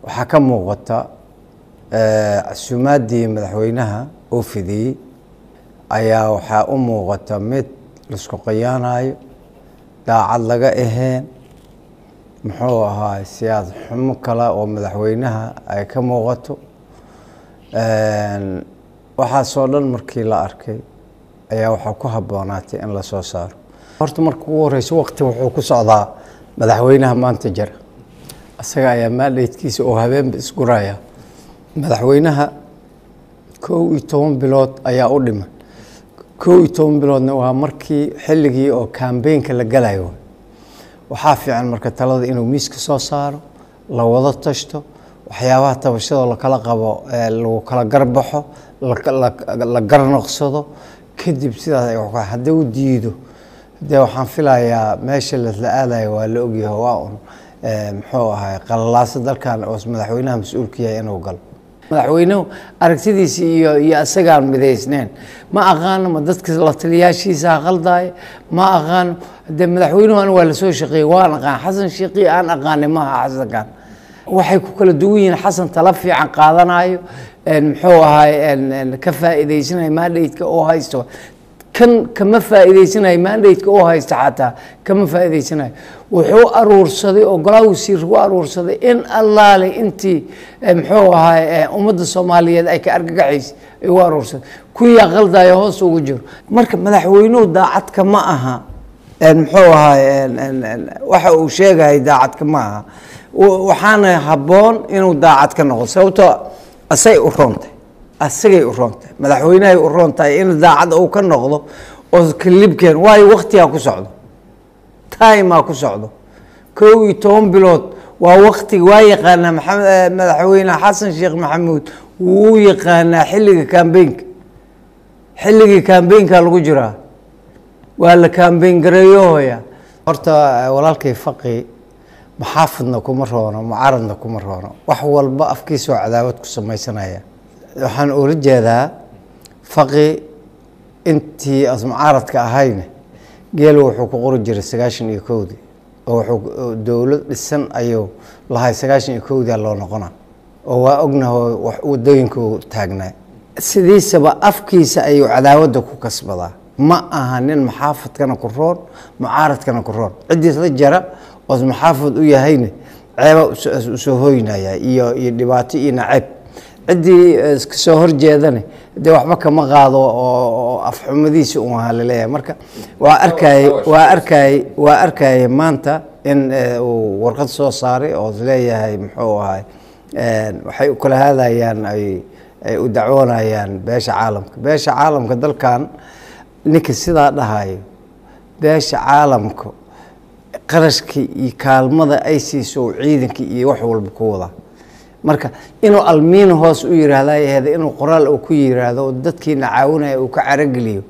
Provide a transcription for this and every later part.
waxaa ka muuqata casuumaaddii madaxweynaha oo fidiyey ayaa waxaa u muuqata mid laisku qayaanayo daacad laga aheen muxuu ahaa siyaasad xumo kale oo madaxweynaha ay ka muuqato waxaasoo dhan markii la arkay ayaa waxaa ku habboonaatay in la soo saaro horta marka ugu horeyso waqti wuxuu ku socdaa madaxweynaha maanta jira isaga ayaa maadheydkiisa oo habeenba isguraya madaxweynaha kow iyo toban bilood ayaa u dhiman kow iyo toban biloodna waa markii xilligii oo kambeynka la galayo waxaa fiican marka talada inuu miiska soo saaro la wada tashto waxyaabaha tabashadoo lakala qabo lagu kala garbaxo la garnoqsado kadib sidaas haddii u diido dee waxaan filayaa meesha lasla aadayo waa la ogyahay waa un muxuu ahay qalalaaso dalkan oo madaxweynaha mas-uulka yahay inuu galo madaxweynuhu aragtidiisi iyo iyo isagaan midaysneen ma aqaano ma dadka la taliyaashiisaa qaldaaya ma aqaano dee madaxweynuhu an waa lasoo shaqeeyey waan aqaan xasan sheekii aan aqaanay maaha xasankan waxay ku kala duwan yihiin xasan tala fiican qaadanayo muxuu ahay ka faa'iidaysanayo maadheydka oo haysto kan kama faa'iidaysanayo maandheydka oo haysta xataa kama faa'iidaysanayo wuxuu aruursaday oo golaa wasiir ku aruursaday in allaale intii muxuu ahay ummadda soomaaliyeed ay ka argagaxaysay ay u aruursaday kuyaa qaldayo hoos ugu jiro marka madaxweynuhu daacadka ma aha muxuu ahay waxa uu sheegayay daacadka ma aha waxaana habboon inuu daacad ka noqdo sababtoo asay u roontay asagay u roontahay madaxweynehay u roon tahay in daacad uu ka noqdo oo kalibkeen waayo waktigaa ku socdo timaa ku socdo kow iyo toban bilood waa waktiga waa yaqaanaa maxamed madaxweyne xasan sheekh maxamuud wuu yaqaanaa xilliga kambeynka xilligii kambeynka lagu jiraa waa la kambeyn gareeyohoya horta walaalkay faqi maxaafidna kuma roono mucaaradna kuma roono wax walba afkiisoo cadaawad ku samaysanaya waxaan ula jeedaa faqi intii asmucaaradka ahayne geelu wuxuu ku qori jiray sagaashan iyo kowdii oo wuxuu dowlad dhisan ayuu lahay sagaashan iyo kowdia loo noqona oo waa ognaho wadooyinku taagnaa sidiisaba afkiisa ayuu cadaawadda ku kasbadaa ma aha nin maxaafadkana ku roon mucaaradkana ku roon ciddiis la jara oos maxaafad u yahayne ceeba usoo hoynaya iyo iyo dhibaato iyo naceeb ciddii kasoo horjeedane dee waxba kama qaado oo afxumadiisi un ahaa laleeyahay marka waa arkayey waa arkayey waa arkayey maanta in uu warqad soo saaray oo isleeyahay muxuu ahay waxay u kala hadayaan ay ay u dacwoonayaan beesha caalamka beesha caalamka dalkan ninka sidaa dhahayo beesha caalamka qarashkii iyo kaalmada ay siiso ciidankii iyo wax walba ku wadaa marka inuu almiin hoos u yiraahda aheed inuu qoraal uu ku yiraahdo oo dadkiina caawinaya uu ka carageliyo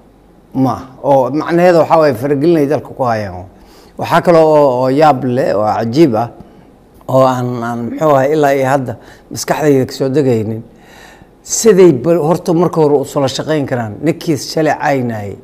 ma oo macnaheeda waxaa waye faragelinay dalka ku hayaan waxaa kaloo oo yaab leh oo cajiib ah oo aan aan muxuu ahay ilaa iyo hadda maskaxdayda kasoo degaynin siday horta marka hore usula shaqayn karaan ninkii shalay caynayay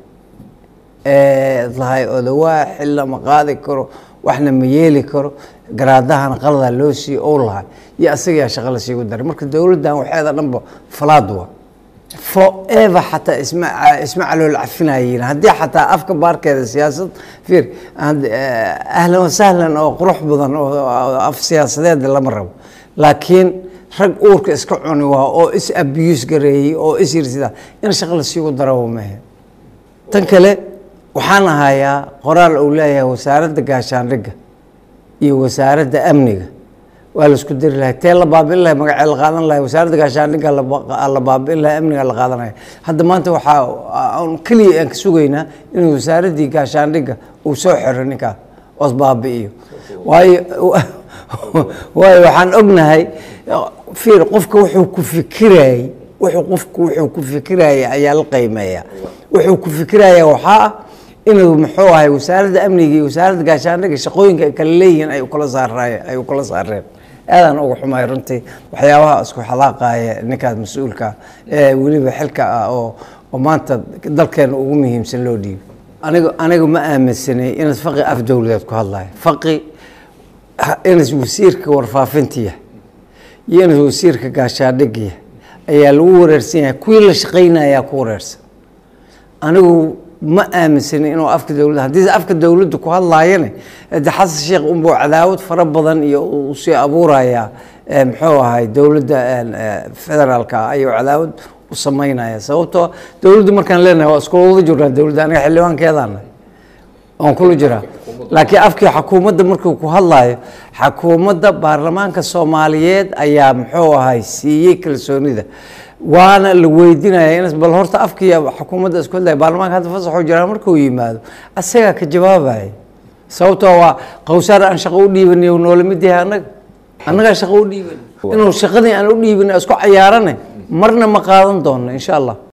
ee lahay odawaa xil lama qaadi karo waxna ma yeeli karo garaadahana qaladaa loo siiye ou lahay iyo asagayaa shaqa la siigu daray marka dowladdan waxeeda dhanba falaad wa forever xataa isma isma calool cafinayiin haddii xataa afka baarkeeda siyaasad fiir ahlan wasahlan oo qurux badan oo af siyaasadeed lama rabo laakiin rag uurka iska cuni waa oo is abuse gareeyey oo is yirsidaa in shaqa la siigu daro mehe tan kale waxaan ahayaa qoraal uu leeyahay wasaaradda gaashaandhigga iyo wasaaradda amniga waa la isku diri lahay tee la baabiin lahay magacee la qaadan lahay wasaaradda gaashaandhigga la baabiin lahay amniga la qaadanaya hadda maanta waxaa n keliya aan ka sugaynaa inuu wasaaraddii gaashaandhigga uu soo xiro ninkaa oos baabi'iyo waayo waayo waxaan ognahay fiir qofka wuxuu ku fikirayay wuxuu qofku wuxuu ku fikiraya ayaa la qiimeeya wuxuu ku fikiraya waxaa ah inuu muxuu ahay wasaaradda amniga iyo wasaaradda gaashaandhigga shaqooyinka ay kala leeyihiin ay ukala saaraye ay ukala saareen aadaan uga xumay runtii waxyaabaha isku xalaaqaya ninkaas mas-uulka ee weliba xilka ah oo oo maanta dalkeena ugu muhiimsan loo dhiibo aniga aniga ma aaminsanay inaad faqi af dowladeed ku hadlayo faqi inaad wasiirka warfaafinta yahay iyo inuu wasiirka gaashaadhigiya ayaa lagu wareersan yahay kuwii la shaqaynayaa ku wareersan anigu ma aaminsani inuu afka dowladda haddii afka dowladda ku hadlaayane de xasan sheekh unbuu cadaawad fara badan iyo uu sii abuurayaa muxuu ahay dowladda federaalka ayuu cadaawad u samaynaya sababtoo dowladdu markaan leenahay waa iskula wada jirnaa dowladda aniga xildhibaankeedaana waan kula jiraa laakiin afkii xakuumadda markuu ku hadlayo xakuumadda baarlamaanka soomaaliyeed ayaa muxuu ahay siiyey kalsoonida waana la weydinaya in bal horta afkii xukuumadda isku hadlaya baarlamaanka hadda fasaxuu jiraa markuu yimaado asagaa ka jawaabaya sababtoo waa qowsaar aan shaqo u dhiibanay noola mid yahay annaga annagaa shaqo u dhiiban inuu shaqadii aan u dhiibanay isku cayaarane marna ma qaadan doonno insha allah